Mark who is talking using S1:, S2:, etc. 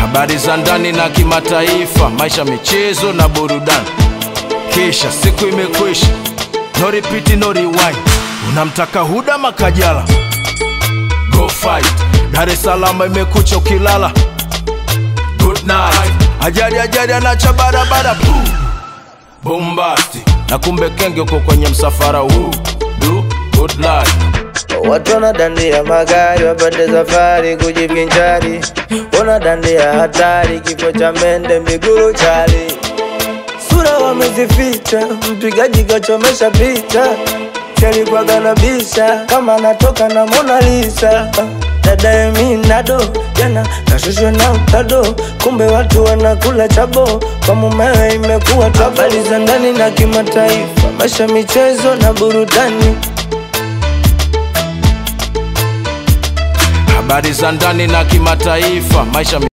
S1: habari za ndani na kimataifa, maisha, michezo na burudani. Kisha siku imekwisha, no repeat, no rewind. Unamtaka Huda Makajala, go fight. Dar es Salaam imekucha ukilala, good night. Ajali ajali anacha barabara, boom bombasti, na kumbe kenge uko kwenye msafara huu, do good life.
S2: Watu wanadandia magari wapande safari kujivinjari, wanadandia hatari, kifo cha mende miguru chali, sura wamezificha, mpigaji kachomesha picha, alikuwaga na bisha kama anatoka na Mona Lisa. Dada Eminado jana kashushwa na utado, kumbe watu wanakula chabo, kwa mumewe imekuwa tabu. Habari za ndani na kimataifa, maisha, michezo na burudani.
S1: habari za ndani na kimataifa, maisha